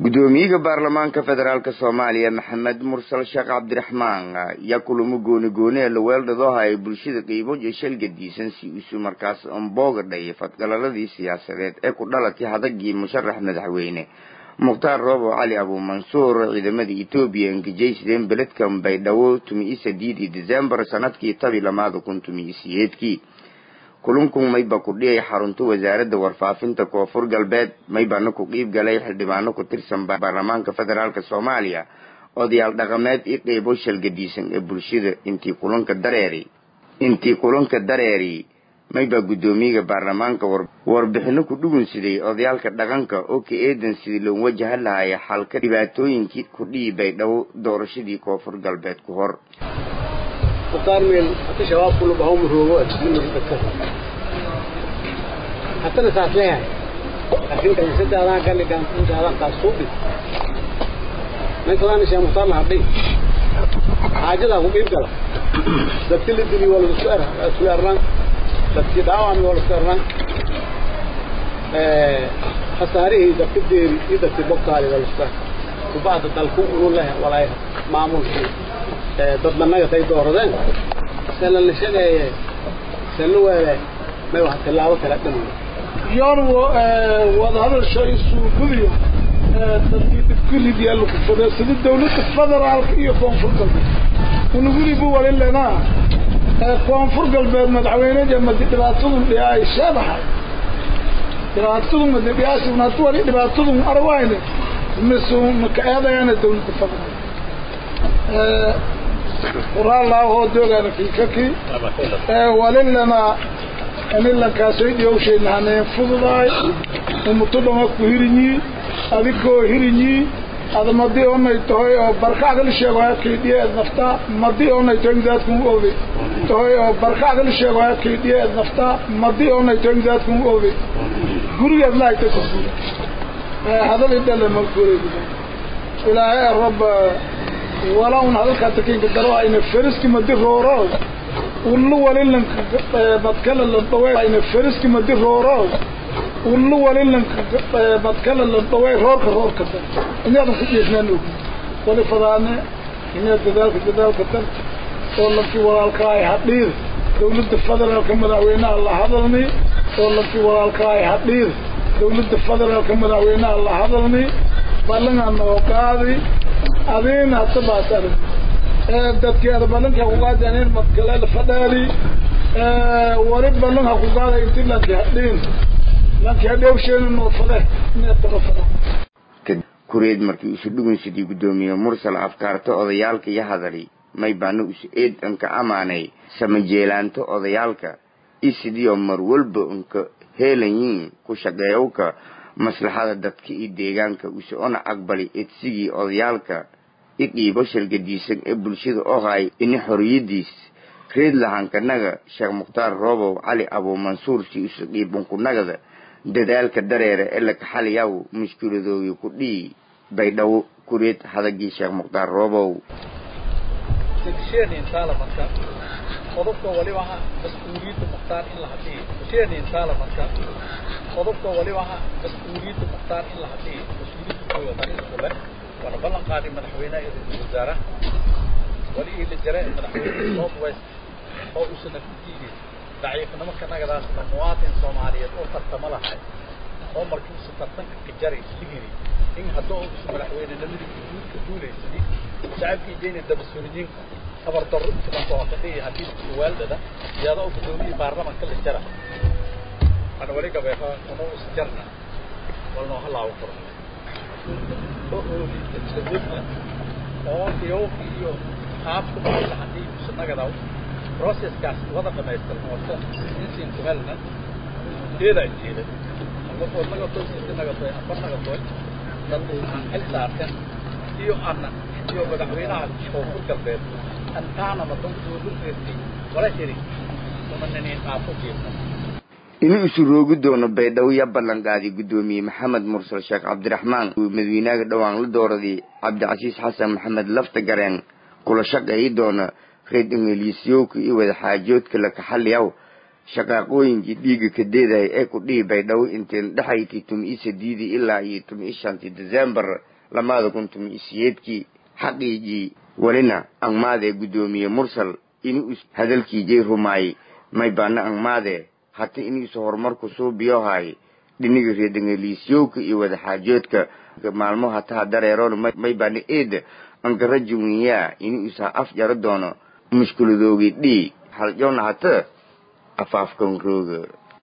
gudoomiyaha baarlamaanka federaalk soomaaliya maxamed mursal sheekh cabdiraxmaan yaa kulamo gooni gooni ee laweeldhadooha ay bulshada qiimo iyo shalgadiisan si isu markaas amboogadhay fadgalaladii siyaasadeed ee ku dhalatay hadagii musharax madaxweyne mukhtaar roobo cali abuumansuur ciidamada etoobiya engejaysideen beledkan baydhabo tumiyi sadiidii decembar sanadkii tabi lamaada kun tumiyi siyeedkii kulankun mayba ku dhiyay xarunta wasaaradda warfaafinta koonfur galbeed maybana ku qiib galay xildhibaano ku tirsan baarlamaanka federaalk soomaaliya odayaal dhaqameed iyo qeybo shalgadiisan ee bulshada intii kulanka dareeri intii kulanka dareeri maybaa guddoomiyaha baarlamaanka warbixino ku dhugunsiday odayaalka dhaqanka oo ka eedan sidii loo wajahan lahaya xalka dhibaatooyinkii ku dhihi baydhabo doorashadii koonfur galbeed ku hor وقارمين حتى شباب كله بهم هو من الذكر حتى نساس لها لكن كان سد هذا قال لي كان انت هذا قاصودي ما كان شيء مختار لحدي حاجة له قيم كلا دكتي اللي دني ولا سؤال سؤال ران دكتي دعوة ولا سؤال ران خساره دكتي ديري دكتي بقالي ولا سؤال وبعد تلكم ولا ولا معمول شيء dadna naga tay dooradeen sala la sheegaya sala weele may wax tilaabo kala dhamaan yoon wadahadal shay suugudiyo dadkii dibkulid yaa lagu fadhiyo sida dawladda federaalka iyo koonfur galbeed unugudibu walilenaa koonfur galbeed madaxweyneja madi dhibaatadun dhiyaay sheebaxa dhibaatadun madi dhiyaasi unatu wali dhibaatadun arwayne misu maka eedayana dawladda federaal قرآن الله هو دوغانا في ككي وللنا أن الله كاسويد يوشي نحن فضلاي ومتوبة كهيرني أذيكو هيرني هذا مدي هنا يتوهي بركة أغل الشيء كيدية نفتا مدي هنا يتوهي ذاتكم أولي توهي بركة أغل الشيء كيدية نفتا مدي هنا يتوهي ذاتكم أولي قولي الله يتكسر هذا اللي دل المذكوري إلهي الرب ولا un hadalka takinka daro ayna fariski madi rooro ullu walilan badkala la dawe ayna fariski madi rooro ullu walilan badkala la dawe roorka roorka da inaadan ku jeesnaan og wali fadaane inaad dadaalka dadaalka dar oo lankii walaalka ay hadhiir dawladda federaalka madaxweynaha la hadalni oo lankii walaalka ay hadhiir dawladda federaalka madaxweynaha la hadalni ballangaa noo qaadi adin hata baasar dadkii ada balanka ku qaadeen madkale la fadhaali wali balanka ku qaada inti lanki hadhiin lanki hadhowsheena noo fade inaad taga fada kureed markii isu dhugunsidii guddoomiye mursal afkaarta odayaalka iyo hadali may baana isu eed anka amaanay samajeelaanto odayaalka isidiyo mar walba unka heelayiin ku shaqeeyowka maslaxada dadka iyo deegaanka use ona aqbali edsigii odayaalka i qiibo shalgadiisan ee bulshada oo hay ini xoriyadiis reed lahaankanaga sheekh mukhtaar roobow cali abuumansuur si isu qiibunkunagada dadaalka dareere ee lakaxaliyaw mushkiladoogi ku dhihi baydhabo kureed hadagii sheekh mukhtaar roobow qodobka waliba ah mas-uuliyadda mukhtaar in la hadhiyo hesheenin taala marka qodobka waliba ah mas-uuliyadda mukhtaar in la hadhiyo mas-uuliyadda kooda tarisku leh waana ballan qaaday madaxweynaha iyo ra-iisul wasaaraha wali ii la jira madaxweynaha south west oo uusan afkiidi daciifnimo kanagadaasna muwaatin soomaaliyeed oo tartamo lahay oo markii uusa tartanka ka jaray sigiri in haddoo uusa madaxweynenimadii guudka duulaysani shacabkii jeyna dabasuuriyiinka خبر ضر كمان توافقية هدي والدة يا ذا بدوني بارلمان كل الجرة أنا وريك بيها أنا سجرنا والله هلا وفر oo iyo iyo qaabka la hadii sanagada process kaas wada dhameystir horta insiin kumelna deeda jeeda ama oo naga soo sii naga soo afar naga soo dad aan hel saartan iyo anna iyo madaxweynaha koonfur galbeed antaana madonkuudureetay wala jiri umananiin qaafo jeedna inuu isu roogi doono baydhabo ya ballanqaaday guddoomiye maxamed mursal sheekh cabdiraxmaan madaxweynaha dhowaan la dooraday cabdicasiis xasan maxamed lafta gareen kula shaqeeyi doona reed ingiliisyowka iyo wadaxaajoodka la kaxaliyaw shaqaaqooyinkii dhiiga ka deedahay ee ku dhihi baydhabo inteen dhexaykii tumi-i sadiidii ilaa iyo tumi-i shantii december lamaada kun tumi-i siyeedkii xaqiijii welina angmaadee guddoomiye mursal ini hadalkii jay rumaay may baana angmaade hata iniisu horumarku suubiyohay dhiniga reedangeliisyowka iyo wadaxaajoodka maalmo hataha dareeroon may baana eeda angara juwiyaa ini isa af jaro doono mushkiladoogi dhii haljona hata afaafkan rooga